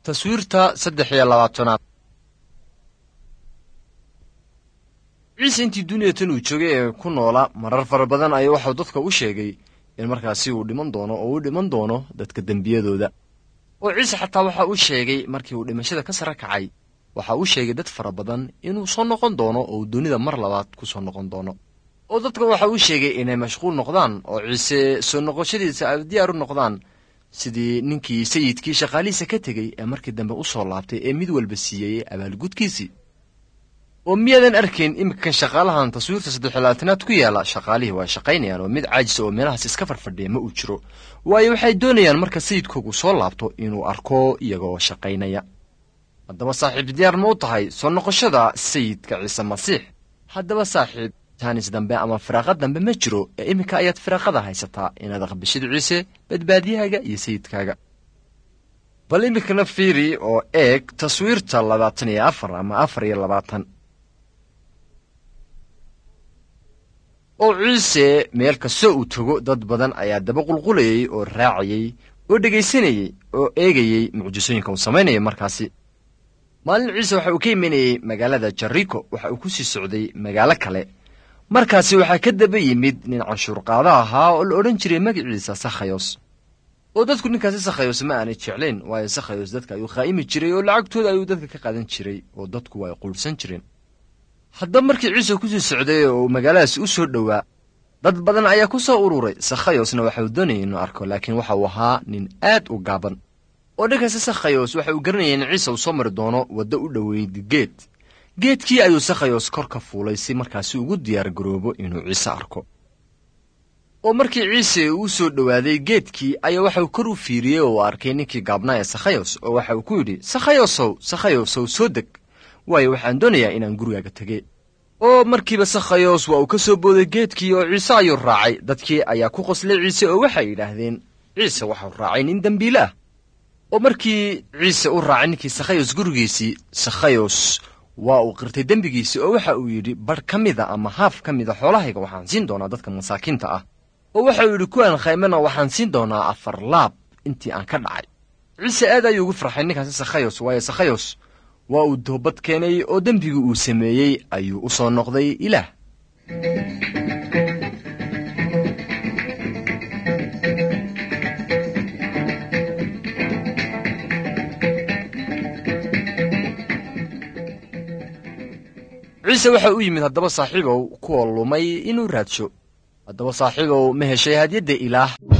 taswiirta saddex iyo labaatanaad ciise intii dunida tan uu joogay ee ku noola marar fara badan ayaa waxau dadka u sheegay in markaasi uu dhiman doono oo uu dhiman doono dadka dembiyadooda oo ciise xataa waxa uu sheegay markii uu dhimashada ka sare kacay waxa uu sheegay dad fara badan inuu soo noqon doono oo uu dunida mar labaad ku soo noqon doono oo dadka waxa uu sheegay inay mashquul noqdaan oo ciise soo noqoshadiisa ay diyaar u noqdaan sidii ninkii sayidkii shaqaalihiisa ka tegey ee markii dambe u soo laabtay ee mid walba siiyey abaalgudkiisii oo miyaadan arkayn iminkan shaqaalahan taswiirta saddexlabaatanaad ku yaala shaqaalihii waa shaqaynayaan oo mid caajisa oo meelahaas iska farfadhiya ma uu jiro waayo waxay doonayaan marka sayidkoogu soo laabto inuu arko iyagoo shaqaynaya haddaba saaxiib diyaar ma u tahay soo noqoshada sayidka ciise masiix haddaba saaxiib taanis dambe ama firaaqad dambe ma jiro ee iminka ayaad firaaqada haysataa inaad aqbishid ciise badbaadiyahaaga iyo sayidkaaga bal iminkana fiiri oo eeg taswiirta labaatan iyo afar ama afar iyo labaatan oo ciise meel kastoo uu tago dad badan ayaa daba qulqulayey oo raacayey oo dhegaysanayey oo eegayey mucjisooyinka uu samaynaya markaasi maalin ciise waxa uu ka imanayey magaalada jariko waxa uu ku sii socday magaalo kale markaasi waxaa ka daba yimid nin canshuurqaado ahaa oo la odhan jiray magaciisa sakhayos oo dadku ninkaasi sakhayos ma aanay jeclayn waayo sakhayos dadka ayuu qaa'imi jiray oo lacagtooda ayuu dadka ka qaadan jiray oo dadku waa ay quulhsan jireen haddaba markii ciise ku sii socday oo uu magaaladaasi u soo dhowaa dad badan ayaa ku soo ururay sakhayosna waxa uu doonayay inuu arko laakiin waxa uu ahaa nin aad u gaaban oo dhankaasi sakhayos waxa uu garanayay in ciise uu soo mari doono waddo u dhoweyd geed geedkii ayuu sakhayos kor ka fuulay si markaasi ugu diyaar garoobo inuu ciise arko oo markii ciise uu soo dhowaaday geedkii ayaa waxauu kor u fiiriyey oo uu arkay ninkii gaabnaa ee sakhayos oo waxa uu ku yidhi sakhayosow sakhayosow soo deg waayo waxaan doonayaa inaan gurigaaga tege oo markiiba sakhayos waa uu ka soo booday geedkii oo ciise ayuu raacay dadkii ayaa ku qoslay ciise oo waxay yidhaahdeen ciise waxau raacay nin dembiile ah oo markii ciise u raacay ninkii sakhayos gurigiisii sakhayos waa uu qirtay dembigiisii oo waxa uu yidhi badh ka mida ama haaf ka mida xoolahayga waxaan siin doonaa dadka masaakiinta ah oo waxa uu yidhi kuwaan khaymana waxaan siin doonaa afar laab intii aan ka dhacay ciise aad ayuu ugu farxay ninkaasi sakhayos waayo sakhayos waa uu toobad keenay oo dembigii uu sameeyey ayuu u soo noqday ilaah ciise waxa u yimid haddaba saaxiibow kuwa lumay inuu raadsho haddaba saaxiibow ma heshay hadyadda ilaah